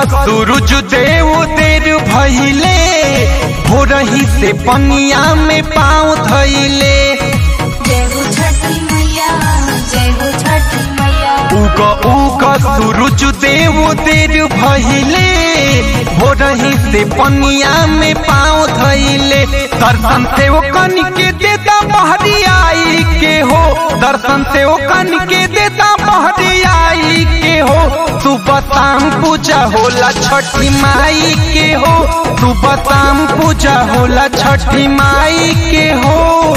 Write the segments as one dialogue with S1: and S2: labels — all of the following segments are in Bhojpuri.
S1: सूरज देव देर भइले भोरही से पनिया में पाँव धइले
S2: जय हो छठी मैया जय हो छठी मैया
S1: उग उग सूरज देव देर भइले भोरही से पनिया में पाँव धइले दर्शन से ओ कन के देता बहरी आई के हो दर्शन से ओ कन के देता बहरी आई के हो सुबह शाम पूजा होला छठी माई के हो सुबह शाम पूजा होला छठी माई के हो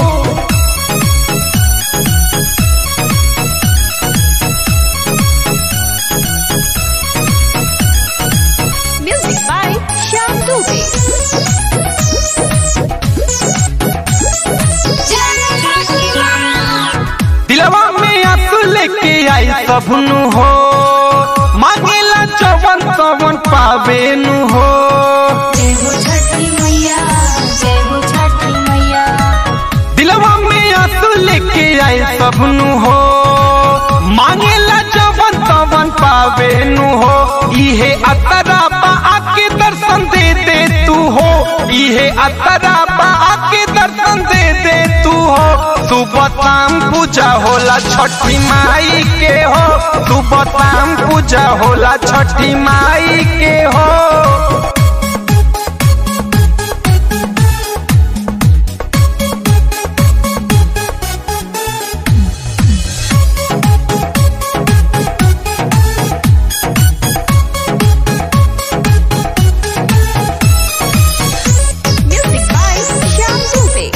S2: म्यूजिक बाय श्याम दुबे
S1: दिलवा में आंसू लेके आई सबनु हो मांगेला जवन तवन पावे नु हो
S2: जय हो छठी मैया जय हो छठी मैया
S1: दिलवा में आंसू लेके आई सबनु हो मांगेला जवन तवन पावे नु हो इहे अतरा बा आके दर्शन दे दे तू हो इहे अतरा बा आके दर्शन दे दे तू हो सुबह शाम पूजा होला छठी माई के हो सुबह शाम पूजा होला छठी माई के हो
S2: म्यूजिक बाय श्याम दुबे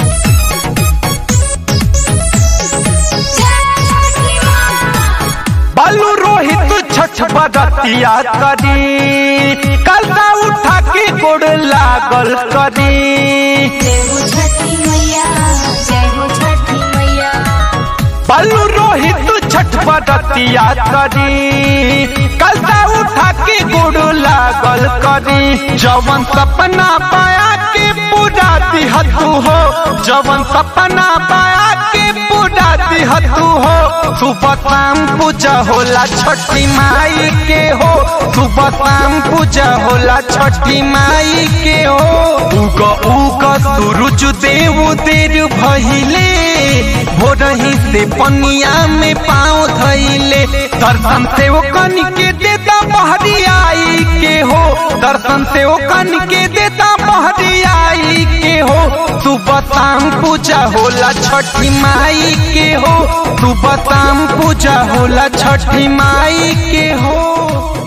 S1: बालू रोहित छठ बदतिया करी कलता उठा के गोड़ लागल करी
S2: जय हो छठी मैया जय हो छठी मैया
S1: बालू रोहित छठ बदतिया करी कलता उठा के गोड़ लागल करी जवन सपना पाया के पूरा दिहतू हो जवन सपना पाया के पूरा दिहतू हो सुबह शाम पूजा होला छठी माई के हो सुबह शाम पूजा होला छठी माई के हो उग उग सूरज देव देर भइले भोरही से पनिया में पाँव धइले दर्शन से ओ कन के देता बहरी आई के हो दर्शन से ओ कन के देता बहरी आई के हो सुबह शाम पूजा होला छठी माई के हो सुबह शाम पूजा होला छठी माई के हो